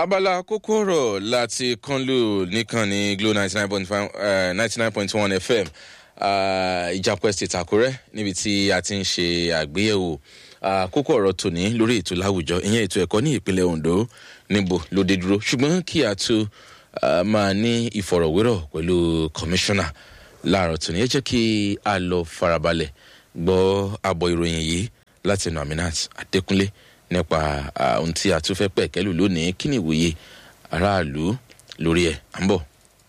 abala kókó ọ̀rọ̀ láti kánlù nìkànnì glo ninety nine point five ninety nine point one fm ìjàpọ̀ estate àkúrẹ́ níbi tí a ti ń ṣe àgbéyẹ̀wò kókó ọ̀rọ̀ tòní lórí ètò láwùjọ ìyẹn ètò ẹ̀kọ́ ní ìpínlẹ̀ ondo níbo ló dé dúró ṣùgbọ́n kí a tó máa ní ìfọ̀rọ̀wérọ̀ pẹ̀lú kọmíṣánná láàárọ̀ tòní ẹ jẹ́ kí a lọ farabalẹ̀ gbọ́ àbọ̀ ìròyìn yìí láti ẹnu aminat adékúnlé nípa ohun tí a tún fẹ́ pẹ̀ kẹ́lù lónìí kí ni ìwòye aráàlú lórí ẹ̀ à ń bọ̀.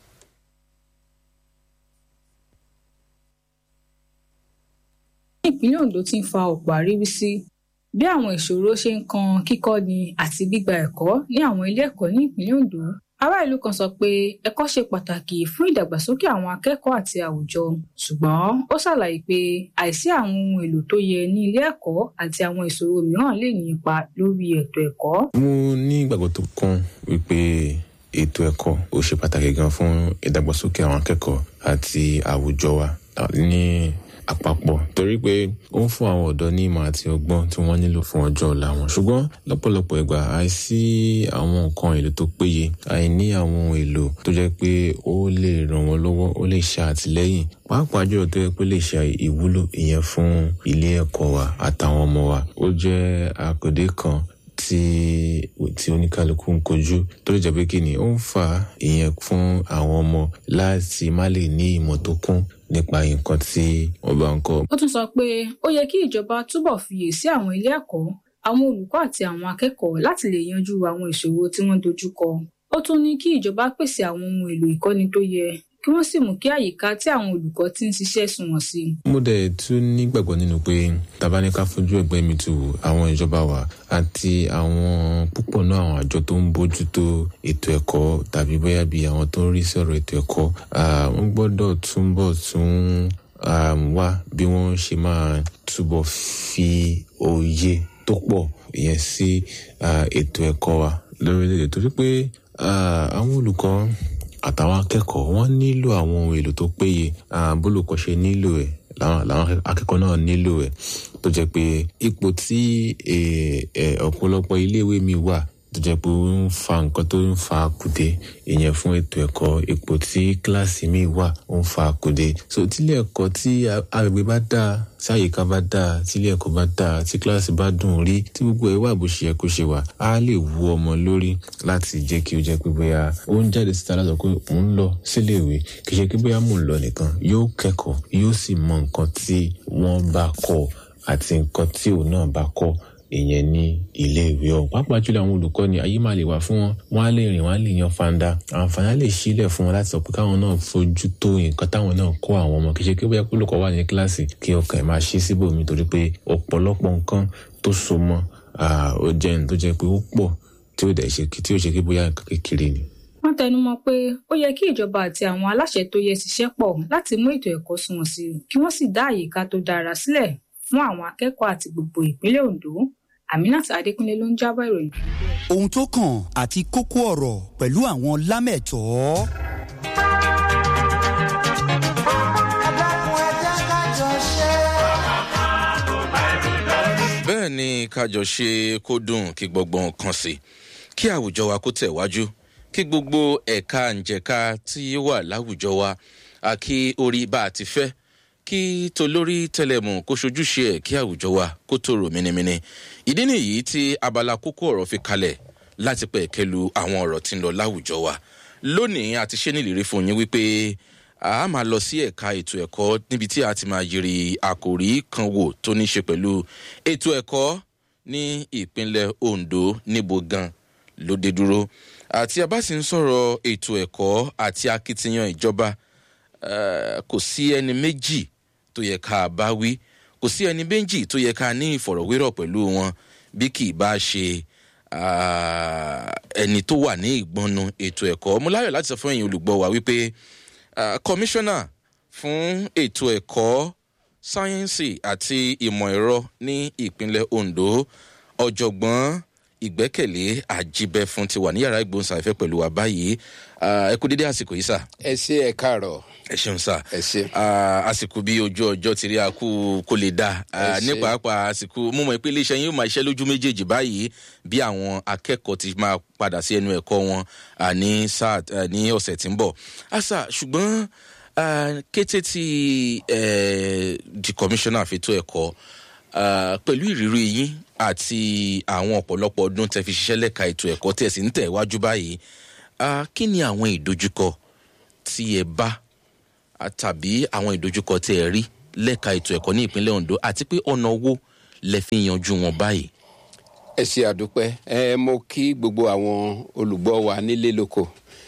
ìpínlẹ̀ ondo ti ń fa ọ̀pọ̀ àríwísí bí àwọn ìṣòro ṣe ń kan kíkọ́ni àti gbígba ẹ̀kọ́ ní àwọn ilé ẹ̀kọ́ ní ìpínlẹ̀ ondo ará ìlú kan sọ pé ẹ̀kọ́ ṣe pàtàkì fún ìdàgbàsókè àwọn akẹ́kọ̀ọ́ àti àwùjọ ṣùgbọ́n ó ṣàlàyé pé àìsí àwọn ohun èlò tó yẹ ní ilé ẹ̀kọ́ àti àwọn ìṣòro mìíràn lè ní ipa lórí ètò ẹ̀kọ́. mo ní ìgbàgbọ́ tó kún wípé ètò ẹ̀kọ́ ó ṣe pàtàkì gan fún ìdàgbàsókè àwọn akẹ́kọ̀ọ́ àti àwùjọ wa ní àpapọ̀ torí pé ó ń fún àwọn ọ̀dọ́ ní ìmọ̀ àti ọgbọ́n tí wọ́n nílò fún ọjọ́ ọ̀la wọn ṣùgbọ́n lọ́pọ̀lọpọ̀ ìgbà àìsí àwọn nǹkan èlò tó péye àìní àwọn ohun èlò tó jẹ́ pé ó lè ràn wọ́n lọ́wọ́ ó lè ṣe àtìlẹ́yìn pàápàá jùlọ tó yẹ pé lè ṣe ìwúlò ìyẹn fún ilé ẹ̀kọ́ wa àtàwọn ọmọ wa ó jẹ́ àkòdé kan tí tí oníkálukú ń kojú tó lè jẹ́ pé kí ni ó ń fa ìyẹn fún àwọn ọmọ láti má lè ní ìmọ̀ tó kún nípa nǹkan tí wọ́n bá ń kọ́. ó tún sọ pé ó yẹ kí ìjọba túbọ̀ fiyè sí àwọn ilé ẹ̀kọ́ àwọn olùkọ́ àti àwọn akẹ́kọ̀ọ́ láti lè yanjú àwọn ìṣòro tí wọ́n dojú kọ. ó tún ní kí ìjọba pèsè àwọn ohun èlò ìkọ́ni tó yẹ kí wọ́n sì mú kí àyíká tí àwọn olùkọ́ ti ń ṣiṣẹ́ sunwọ̀n sí i. mo dẹ̀ tún nígbàgbọ́ nínú pé tabaníká fojú ẹgbẹ́ mi tu àwọn ìjọba wa àti àwọn púpọ̀ náà àwọn àjọ tó ń bójútó ètò ẹ̀kọ́ tàbí bóyá bí àwọn tó ń rí sí ọ̀rọ̀ ètò ẹ̀kọ́ wọ́n gbọ́dọ̀ túbọ̀ tún wá bí wọ́n ṣe máa túbọ̀ fi òye tó pọ̀ ìyẹn sí ètò ẹ̀kọ́ wa lórílẹ̀‐èdè torí pé àwọn olùkọ́ àtàwọn akẹ́kọ̀ọ́ wọ́n nílò àwọn ohun èlò tó péye bólùkọ́ ṣe nílò ẹ̀ làwọn akẹ́kọ̀ọ́ náà nílò ẹ̀ tó jẹ́ pé ipò tí ọ̀pọ̀lọpọ̀ iléèwé mi wà tó jẹ́ pé ó ń fa nǹkan tó ń fa kùdé ìyẹn fún ètò ẹ̀kọ́ ipò tí kíláàsì mi wà ó ń fa kùdé so tílé ẹ̀kọ́ tí agbègbè bá dáa tí àyíká bá dáa tílé ẹ̀kọ́ bá dáa tí kíláàsì bá dùn rí tí gbogbo ẹ̀ wà bó ṣe yẹ kó ṣe wà á lè wu ọmọ lórí láti jẹ́ kí ó jẹ́ pé bóyá ó ń jáde síta láti sọ pé mò ń lọ síléèwé kì í ṣe pé bóyá mò ń lọ nìkan yóò kẹ́kọ̀ọ́ yóò sì mọ nǹkan tí wọ́n bá kọ́ àti nǹkan tí òun náà bá kọ́ ìyẹn ní iléèwé ọ̀hún pàápàá jùlọ àwọn olùkọ́ni ayé máa lè wà fún wọn wọn á lè rìn wọn á lè yan fanda àǹfààní á lè sílẹ̀ fún wọn láti sọ pé káwọn náà fojú tó nǹkan táwọn náà kọ́ àwọn ọmọ kì í ṣe pé bóyá olùkọ́ wà ní kíláàsì kí ọkàn ẹ̀ máa ṣí síbòmí torí pé ọ̀pọ̀lọpọ̀ nǹkan tó so mọ́ ó jẹ́ ní tó jẹ́ pé ó pọ̀ tí ó dẹ̀ ṣe tí ó ṣe pé bóyá nǹkan kékeré ni wọ́n tẹnumọ́ pé ó yẹ kí ìjọba àti àwọn aláṣẹ tó yẹ ṣiṣẹ́ pọ̀ láti mú ètò ẹ̀kọ́ sunwọ̀n sí i kí wọ́n sì dá àyíká tó dára sílẹ̀ fún àwọn akẹ́kọ̀ọ́ àti gbogbo ìpínlẹ̀ ondo aminat adékúnlé ló ń jábọ̀ ìròyìn. ohun tó kàn àti kókó ọ̀rọ̀ pẹ̀lú àwọn lámẹ̀tọ́. bẹ́ẹ̀ ni kájọ ṣe kó dùn kí gbọ̀ngbọ̀n kan sí kí àwùjọ wa kó tẹ̀ wájú kí gbogbo ẹ̀ka ǹjẹ̀ka tí ó wà láwùjọ wa kí orí bá a ti fẹ́ kí tolórí tẹlẹmù kó ṣojúṣe ẹ̀ kí àwùjọ wa kó tòrò mìnìmìnì ìdí nìyí tí abala kókó ọ̀rọ̀ fi kalẹ̀ láti pẹ̀ kẹlu àwọn ọ̀rọ̀ tí ń lọ láwùjọ wa lónìí a ti ṣe nílérí fún yín wípé a máa lọ sí ẹ̀ka ètò ẹ̀kọ́ níbi tí a ti máa yiri àkòrí kan wò tó ní ṣe pẹ̀lú ètò ẹ̀kọ́ ní ìpínlẹ̀ ondo níbo gan ló dé dúró àti a bá sì ń sọ̀rọ̀ ètò ẹ̀kọ́ àti akitiyan ìjọba kò sí ẹni méjì tó yẹ ká bá wí kò sí ẹni méjì tó yẹ ká ní ìfọ̀rọ̀wérọ̀ pẹ̀lú wọn bí kì í bá ṣe ẹni tó wà ní ìgbọnnu ètò ẹ̀kọ́ mo láyọ̀ láti sọ fún ẹ̀yin olùgbọ́ wa wípé kọmíṣánná fún ètò ẹ̀kọ́ sáyẹ́ǹsì àti ìmọ̀ ẹ̀rọ ní ìpínlẹ̀ ondo ọ̀jọ̀gbọ́n ìgbẹ́kẹ̀lé àjíbẹ́fún ti wà ní yàrá ìgbóhùnsáfẹ́ pẹ̀lú wa báyìí ẹ kú dédé àsìkò yìí sà. ẹ ṣe ẹ káàárọ̀. ẹ ṣeun sà. ẹ ṣe. àsìkò bí ojú ọjọ́ ti rí akú kó lè dá ní pàápàá àsìkò mo mọ̀ pé iléeṣẹ́ yín yóò máa ṣiṣẹ́ lójú méjèèjì báyìí bí àwọn akẹ́kọ̀ọ́ ti máa padà sí ẹnu ẹ̀kọ́ wọn ní sáà ní ọ̀sẹ̀ tí ń bọ̀. àṣà ṣùgbọ́n kété tí di commissioner àfẹ́tọ́ ẹ̀kọ́ pẹ̀lú ìrírí yín àti àwọn ọ̀pọ̀lọpọ̀ ọdún tẹ́ fi ṣiṣẹ́ lẹ́ka ètò ẹ̀kọ́ tí ẹ̀ sì ń tẹ̀ wájú báyìí kí ni àwọn ìdojúkọ tí ẹ bá tàbí àwọn ìdojúkọ tí ẹ rí lẹ́ka ètò ẹ̀kọ́ ní ìpínlẹ̀ ondo àti pé ọ̀nà owó lẹ fi yanjú wọn báyìí. ẹ ṣe àdúpẹ́ ẹ mo kí gbogbo àwọn olùgbọ́ wa nílé lóko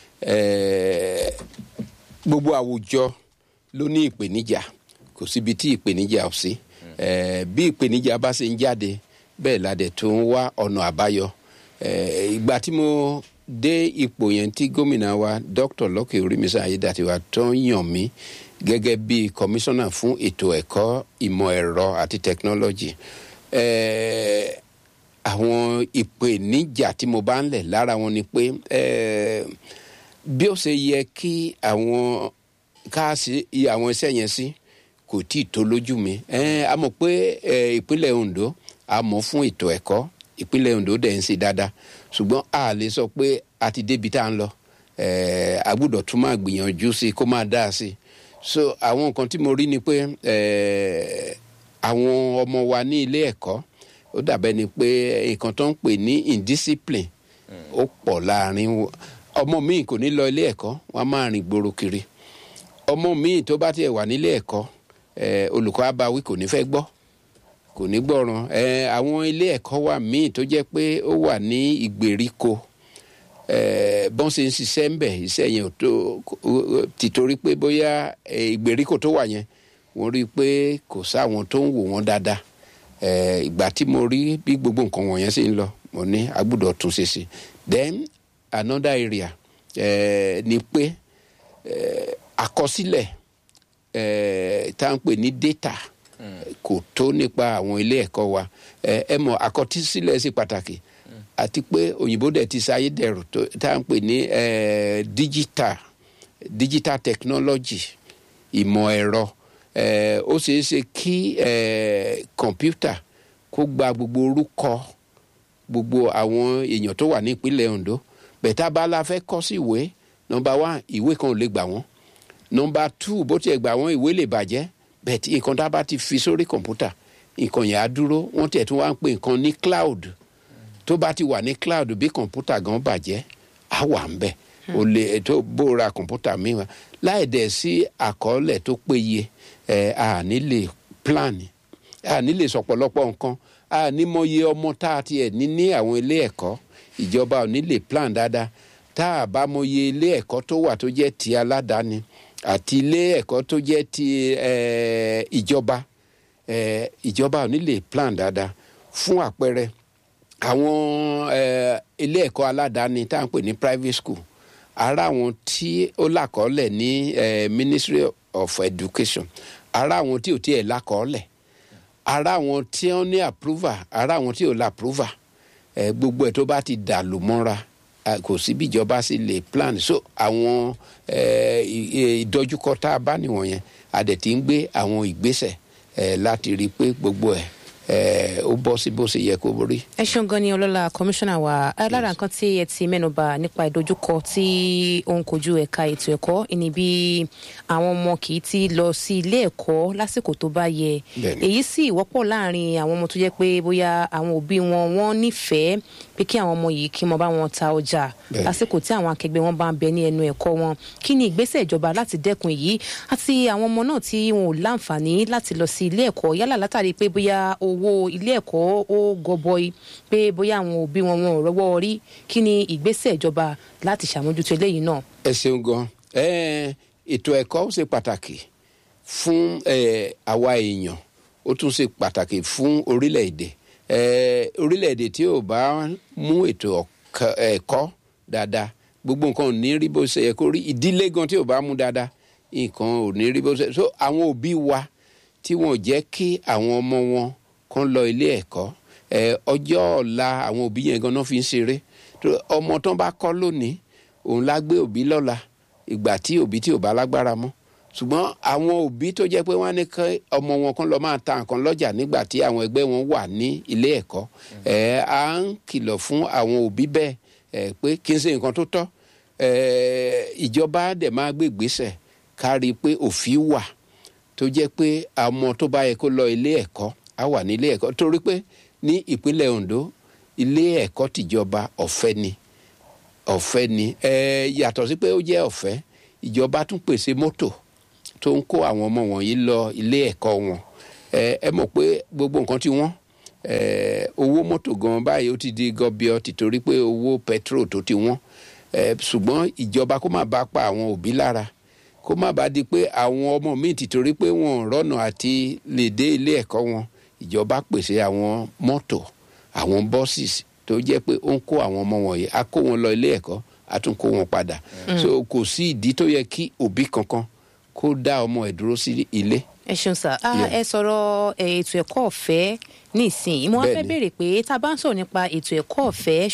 gbogbo àwùjọ ló ní ìpèníjà kò síbi tí ìpèníjà ò sí bí ìpèníjà bá ṣe ń jáde bẹ́ẹ̀ la dẹ̀ tó ń wá ọ̀nà àbáyọ ìgbà tí mo dé ipò yẹn tí gómìnà wa dr lọ́kè orímísà ayédàtiwa tó ń yàn mí gẹ́gẹ́ bí kọmíṣánná fún ètò ẹ̀kọ́ ìmọ̀ ẹ̀rọ àti tẹkinọ́lọ́jì àwọn ìpèníjà tí mo bá ń lẹ̀ lára wọn ni pé bí ó ṣe yẹ kí àwọn káàsì àwọn iṣẹ́ yẹn sí kò tí ì tó lójú mi a mọ̀ pé ìpínlẹ̀ ondo a mọ̀ fún ètò ẹ̀kọ́ ìpínlẹ̀ ondo dẹ̀ ń ṣe dáadáa ṣùgbọ́n a lè sọ pé a ti débi tá à ń lọ a gbúdọ̀ tún máa gbìyànjú sí kó máa dáa sí so àwọn nǹkan tí mo rí ni pé àwọn ọmọ wa ní ilé ẹ̀kọ́ ó dàbẹ́ ni pé nǹkan tó ń pè ní indiscipline ó pọ̀ láàrin ọmọ míì kò ní lọ ilé ẹ̀kọ́ wọ́n máa rìn gbòòrò kiri ọmọ míì tó bá tiẹ̀ wà nílé ẹ̀kọ́ olùkọ́ abawí kò ní fẹ́ gbọ́ kò ní gbọ́ràn àwọn ilé ẹ̀kọ́ wà míì tó jẹ́ pé ó wà ní ìgbèríko bọ́n ṣe ń ṣiṣẹ́ ń bẹ̀ iṣẹ́ yẹn ò tó tìtorí pé bóyá ìgbèríko tó wà yẹn wọ́n rí i pé kò sáwọn tó ń wò wọ́n dáadáa ìgbà tí mo rí bí gbogbo nǹkan wọ̀nyẹn ṣe ń lọ mo ní agbọ́dọ̀ tún ṣe sí then another area ni pé àkọsílẹ̀ tá à ń pè ní data kò tó nípa àwọn ilé ẹ̀kọ́ wa ẹ mọ̀ àkọsílẹ̀ sí pàtàkì àti pé òyìnbó dẹ̀ ti sáyé dẹ̀rù tá à ń pè ní digital digital technology ìmọ̀ ẹ̀rọ ó ṣeé ṣe kí kọ̀mpútà kó gba gbogbo orúkọ gbogbo àwọn èèyàn tó wà ní ìpínlẹ̀ ondo bẹ̀tà bá la fẹ́ kọ́ sí ìwé nọmba one ìwé kan ò lè gbà wọ́n nọmba two bó tiẹ̀ gbà wọ́n ìwé lè bàjẹ́ bẹ̀tì nǹkan tá a bá ti fi sórí kọ̀mpútà nǹkan yẹn á dúró wọ́n tiẹ̀ tún wá ń pè nǹkan ní cloud tó bá ti wà ní cloud bí kọ̀mpútà gan bàjẹ́ á wà ń bẹ̀ o lè tó bóra kọ̀mpútà mi wá láì dẹ̀ sí àkọọ́lẹ̀ tó péye ẹ̀ à ní lè plan à ní lè sọ̀pọ̀lọpọ̀ nǹkan à ní mọye ọmọ tá a tiẹ̀ ní ní àwọn ilé ẹ̀kọ́ ìjọba ò ní lè plan dáadáa tá a bá mọye ilé ẹ̀kọ́ tó wà tó jẹ́ ti aládàáni àti ilé ẹ̀kọ́ tó jẹ́ ti ìjọba ìjọba ò ní lè plan dáadáa fún àpẹẹrẹ àwọn ilé ẹ̀kọ́ aládàáni tá à ń pè ní private school ara àwọn tí ó làkọọ́lẹ̀ ní ministry of education ara àwọn tí ò tiẹ̀ làkọọ́lẹ̀ ara àwọn tí wọ́n ní approval ara àwọn tí ò la approval gbogbo ẹ̀ tó bá ti dà lù mọ́ra kò sí bí ìjọba sì lè plan so àwọn ìdojúkọ tá a bá nìwọ̀nyẹn a dẹ̀ ti ń gbé àwọn ìgbésẹ̀ láti rí i pé gbogbo ẹ̀ ó bọ́ sí bó ṣe yẹ kó rí. ẹ ṣeun gan ni ọlọ́lá kọmíṣánná wa lára nǹkan tí ẹ ti mẹ́nuba nípa ìdojúkọ tí ó ń kojú ẹ̀ka ètò ẹ̀kọ́ ìní bí àwọn ọmọ kì í ti lọ sí ilé ẹ̀kọ́ lásìkò tó bá yẹ èyí sì wọ́pọ̀ láàrin àwọn ọmọ tó jẹ́ pé bóyá àwọn òbí wọn wọ́n nífẹ̀ẹ́ pé kí àwọn ọmọ yìí kí wọ́n bá wọn ta ọjà lásìkò tí àwọn akẹgbẹ́ wọn bá ń bẹ ní ẹnu ẹ̀kọ́ wọn kí ni ìgbésẹ̀ ìjọba láti dẹ́kun èyí àti àwọn ọmọ náà tí wọn ò láǹfààní láti lọ sí ilé ẹ̀kọ́ yálà látàrí pé bóyá owó ilé ẹ̀kọ́ ó gọbọi pé bóyá àwọn òbí wọn wọn ò rọ́wọ́ rí kí ni ìgbésẹ̀ ìjọba láti ṣàmójútó eléyìí náà. ẹ ṣeun gan ètò ẹ̀kọ́ ṣe pàtàkì fún àwa èèyàn ó tún ṣe pàtàkì fún orílẹ̀-èdè orílẹ̀-èdè tí ò bá mú ètò ẹ̀kọ́ dáadáa gbogbo nǹkan ò ní rí bó ṣe yẹ kó rí ìdílé gan tí ò bá mú dáadáa nǹkan ò ní rí bó ṣe so àwọn òbí wa tí wọn ò jẹ́ kí àwọn ọmọ wọn kan lọ ilé ẹ̀kọ́ ẹ ọjọ́ ọ̀la àwọn òbí yẹn ganan fi ń ṣeré tó ọmọ tán bá kọ́ lónìí òun lá gbé òbí lọ́la ìgbà tí òbí tí ò bá lágbára mọ́ ṣùgbọ́n àwọn òbí tó jẹ́ pé wọ́n á ní kí ọmọ wọn kan lọ máa ta nǹkan lọ́jà nígbà tí àwọn ẹgbẹ́ wọn wà ní ilé ẹ̀kọ́ ẹ̀ à ń kìlọ̀ fún àwọn òbí bẹ́ẹ̀ ẹ̀ pé kí n ṣe nǹkan tó tọ́ ẹ̀ ìjọba dẹ̀ máa gbé ìgbésẹ̀ kárí pé òfin wà tó jẹ́ pé àwọn tó bá yẹ kó lọ ilé ẹ̀kọ́ á wà ní ilé ẹ̀kọ́ torí pé ní ìpínlẹ̀ Ondo ilé ẹ̀kọ́ tìjọba ọ̀fẹ́ ni ọ̀fẹ́ ni ẹ̀ yàtọ̀ sí pé ó jẹ́ ọ̀fẹ́ ìjọba tún pèsè mọ́tò tó ń kó àwọn ọmọ wọ̀nyí lọ ilé ẹ̀kọ́ wọn ẹ ẹ mọ̀ pé gbogbo nǹkan tí wọ́n ẹ owó mọ́tò gan báyìí ó ti di gọbíọ tìtorí pé owó pẹtrol tó ti wọ́n ẹ ṣùgbọ́n ìjọba kó má bàa pa àwọn òbí lára kó má bàa di pé àwọn ọmọ míì tìtorí pé wọn ò rọ́nà àti lè dé ilé ẹ̀kọ́ wọn ìjọba pèsè àwọn mọ́tò àwọn buses tó jẹ́ pé ó ń kó àwọn ọmọ wọ̀nyí á kó wọn lọ ilé ẹ̀kọ́ á tún kó wọn padà so kò sí ìdí tó yẹ kí òbí kankan kó dá ọmọ ẹ̀ dúró sí ilé. ẹ ṣeun sá ẹ sọ̀rọ̀ ètò ẹ̀kọ́ ọ̀fẹ́ nísìnyí mo wá fẹ́ Bẹ́ẹ̀ni. béèrè pé tá a bá ń sọ̀rọ̀ nípa ètò ẹ̀kọ́ ọ̀fẹ́